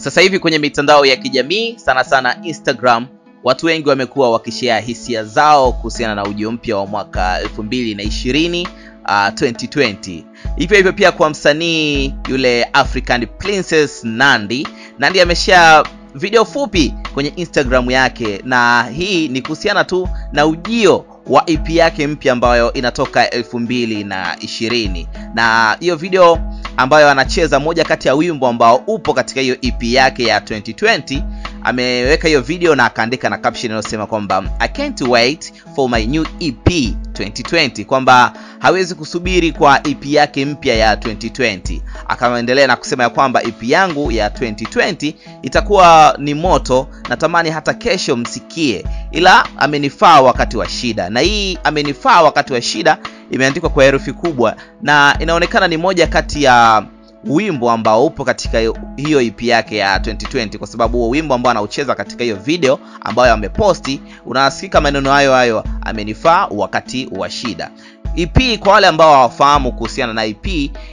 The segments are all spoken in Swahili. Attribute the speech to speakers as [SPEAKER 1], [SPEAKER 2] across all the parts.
[SPEAKER 1] Sasa hivi kwenye mitandao ya kijamii sana sana Instagram, watu wengi wamekuwa wakishare hisia zao kuhusiana na ujio mpya wa mwaka 2020 uh, 2020. Hivyo hivyo pia kwa msanii yule African Princess Nandy. Nandy ameshare video fupi kwenye Instagram yake, na hii ni kuhusiana tu na ujio wa EP yake mpya ambayo inatoka elfu mbili na ishirini na hiyo video ambayo anacheza moja kati ya wimbo ambao upo katika hiyo EP yake ya 2020 ameweka hiyo video na akaandika na caption inayosema kwamba I can't wait for my new EP 2020 kwamba hawezi kusubiri kwa EP yake mpya ya 2020 akaendelea na kusema ya kwamba EP yangu ya 2020 itakuwa ni moto natamani hata kesho msikie ila amenifaa wakati wa shida na hii amenifaa wakati wa shida imeandikwa kwa herufi kubwa na inaonekana ni moja kati ya wimbo ambao upo katika hiyo EP yake ya 2020 kwa sababu huo wimbo ambao anaucheza katika hiyo video ambayo ameposti unasikika maneno hayo hayo amenifaa wakati wa shida EP kwa wale ambao hawafahamu kuhusiana na EP,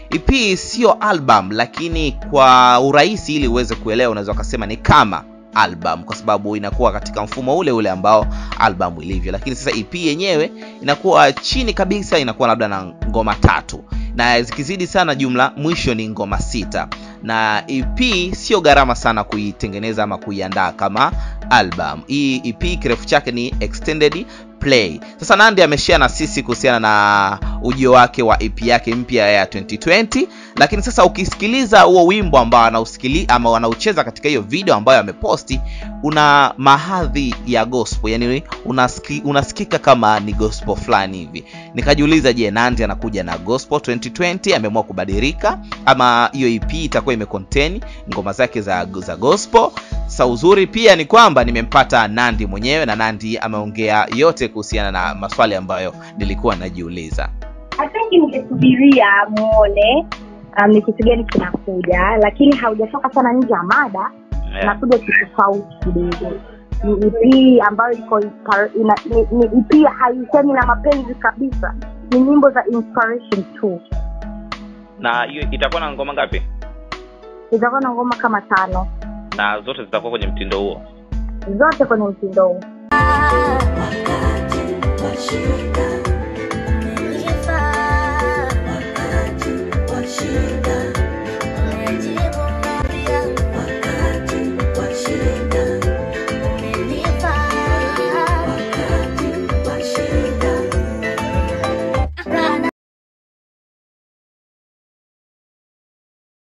[SPEAKER 1] EP sio album, lakini kwa urahisi ili uweze kuelewa unaweza ukasema ni kama album kwa sababu inakuwa katika mfumo ule ule ambao album ilivyo, lakini sasa EP yenyewe inakuwa chini kabisa, inakuwa labda na ngoma tatu na zikizidi sana jumla mwisho ni ngoma sita na EP sio gharama sana kuitengeneza ama kuiandaa kama album. Hii EP kirefu chake ni extended play. Sasa Nandy ameshare na sisi kuhusiana na ujio wake wa EP yake mpya ya 2020, lakini sasa ukisikiliza huo wimbo ambao anausikili ama anaucheza katika hiyo video ambayo ameposti, una mahadhi ya gospel, yani unasiki, unasikika kama ni gospel fulani hivi. Nikajiuliza, je, Nandy anakuja na gospel 2020? Ameamua kubadilika ama hiyo EP itakuwa imecontain ngoma zake za, za gospel? Sa uzuri pia ni kwamba nimempata Nandy mwenyewe na Nandy ameongea yote kuhusiana na maswali ambayo nilikuwa najiuliza.
[SPEAKER 2] I think ningesubiria muone um, ni kitu gani kinakuja, lakini haujatoka sana nje ya mada
[SPEAKER 1] Yeah.
[SPEAKER 2] nakuja kitofauti kidogo. Ni EP ambayo iko inspira- ina- ni- ni EP haisemi na mapenzi kabisa, ni nyimbo za inspiration tu.
[SPEAKER 1] Na hiyo itakuwa na ngoma ngapi?
[SPEAKER 2] Itakuwa na ngoma kama tano
[SPEAKER 1] Na zote zitakuwa kwenye mtindo huo.
[SPEAKER 2] zote kwenye mtindo huu.
[SPEAKER 3] wakati wa shida